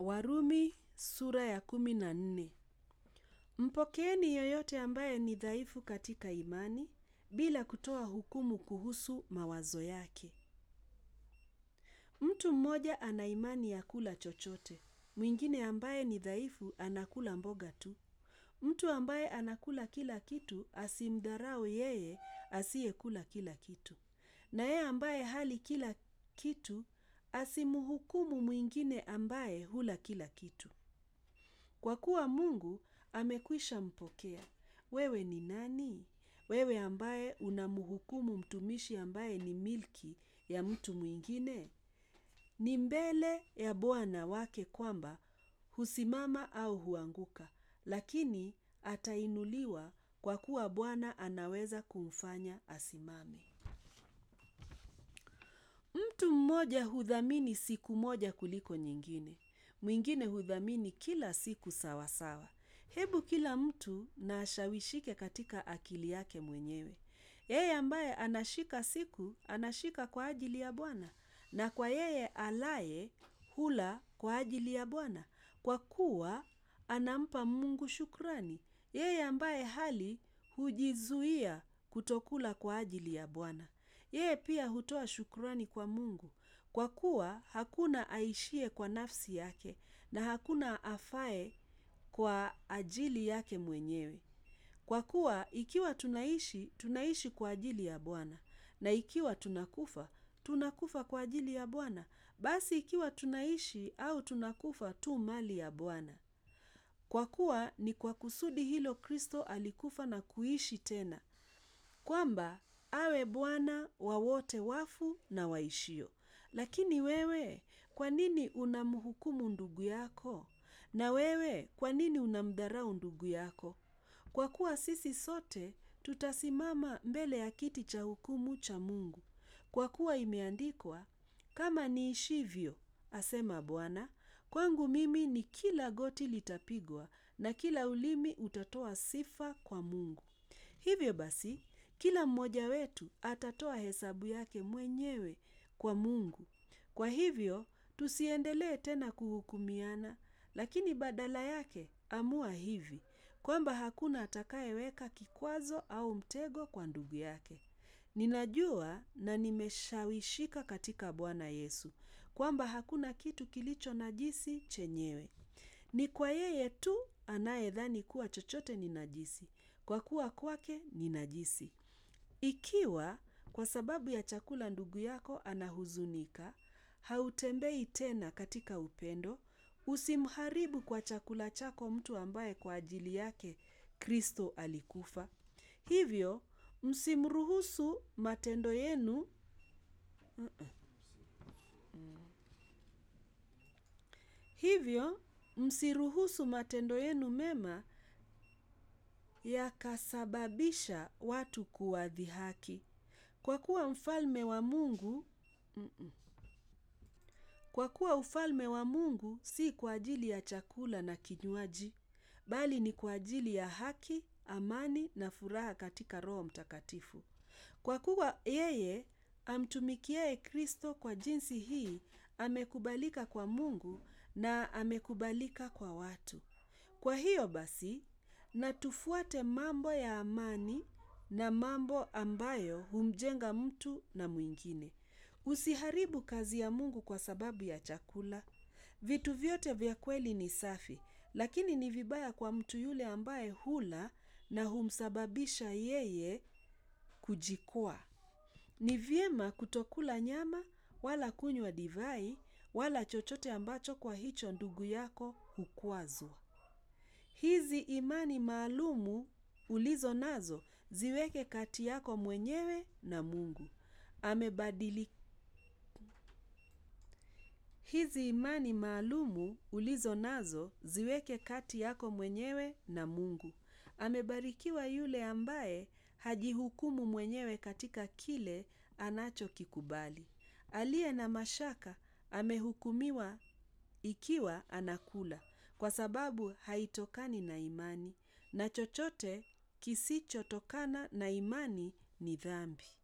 Warumi sura ya kumi na nne. Mpokeeni yoyote ambaye ni dhaifu katika imani bila kutoa hukumu kuhusu mawazo yake. Mtu mmoja ana imani ya kula chochote. Mwingine ambaye ni dhaifu anakula mboga tu. Mtu ambaye anakula kila kitu asimdharau yeye asiyekula kila kitu. Na yeye ambaye hali kila kitu asimhukumu mwingine ambaye hula kila kitu. Kwa kuwa Mungu amekwisha mpokea. Wewe ni nani? Wewe ambaye unamhukumu mtumishi ambaye ni milki ya mtu mwingine? Ni mbele ya Bwana wake kwamba husimama au huanguka, lakini atainuliwa kwa kuwa Bwana anaweza kumfanya asimame. Mtu mmoja hudhamini siku moja kuliko nyingine. Mwingine hudhamini kila siku sawa sawa. Hebu kila mtu na ashawishike katika akili yake mwenyewe. Yeye ambaye anashika siku, anashika kwa ajili ya Bwana, na kwa yeye alaye hula kwa ajili ya Bwana, kwa kuwa anampa Mungu shukrani. Yeye ambaye hali hujizuia kutokula kwa ajili ya Bwana. Yeye pia hutoa shukrani kwa Mungu, kwa kuwa hakuna aishie kwa nafsi yake na hakuna afaye kwa ajili yake mwenyewe. Kwa kuwa ikiwa tunaishi, tunaishi kwa ajili ya Bwana, na ikiwa tunakufa, tunakufa kwa ajili ya Bwana. Basi ikiwa tunaishi au tunakufa tu mali ya Bwana. Kwa kuwa ni kwa kusudi hilo Kristo alikufa na kuishi tena, kwamba awe Bwana wa wote wafu na waishio. Lakini wewe, kwa nini unamhukumu ndugu yako? Na wewe, kwa nini unamdharau ndugu yako? Kwa kuwa sisi sote tutasimama mbele ya kiti cha hukumu cha Mungu. Kwa kuwa imeandikwa, kama niishivyo, asema Bwana, kwangu mimi ni kila goti litapigwa na kila ulimi utatoa sifa kwa Mungu. Hivyo basi, kila mmoja wetu atatoa hesabu yake mwenyewe kwa Mungu. Kwa hivyo, tusiendelee tena kuhukumiana, lakini badala yake amua hivi, kwamba hakuna atakayeweka kikwazo au mtego kwa ndugu yake. Ninajua na nimeshawishika katika Bwana Yesu, kwamba hakuna kitu kilicho najisi chenyewe. Ni kwa yeye tu anayedhani kuwa chochote ni najisi, kwa kuwa kwake ni najisi. Ikiwa kwa sababu ya chakula ndugu yako anahuzunika, hautembei tena katika upendo, usimharibu kwa chakula chako mtu ambaye kwa ajili yake Kristo alikufa. Hivyo, msimruhusu matendo yenu hivyo, msiruhusu matendo yenu mema yakasababisha watu kuwadhihaki. Kwa kuwa mfalme wa Mungu kwa kuwa ufalme wa Mungu si kwa ajili ya chakula na kinywaji, bali ni kwa ajili ya haki, amani na furaha katika Roho Mtakatifu. Kwa kuwa yeye amtumikiaye Kristo kwa jinsi hii amekubalika kwa Mungu na amekubalika kwa watu. Kwa hiyo basi, na tufuate mambo ya amani na mambo ambayo humjenga mtu na mwingine. Usiharibu kazi ya Mungu kwa sababu ya chakula. Vitu vyote vya kweli ni safi, lakini ni vibaya kwa mtu yule ambaye hula na humsababisha yeye kujikwaa. Ni vyema kutokula nyama wala kunywa divai wala chochote ambacho kwa hicho ndugu yako hukwazwa. Hizi imani maalumu ulizo nazo ziweke kati yako mwenyewe na Mungu. Amebadili hizi imani maalumu ulizo nazo ziweke kati yako mwenyewe na Mungu. Amebarikiwa yule ambaye hajihukumu mwenyewe katika kile anachokikubali. Aliye na mashaka amehukumiwa ikiwa anakula, kwa sababu haitokani na imani, na chochote kisichotokana na imani ni dhambi.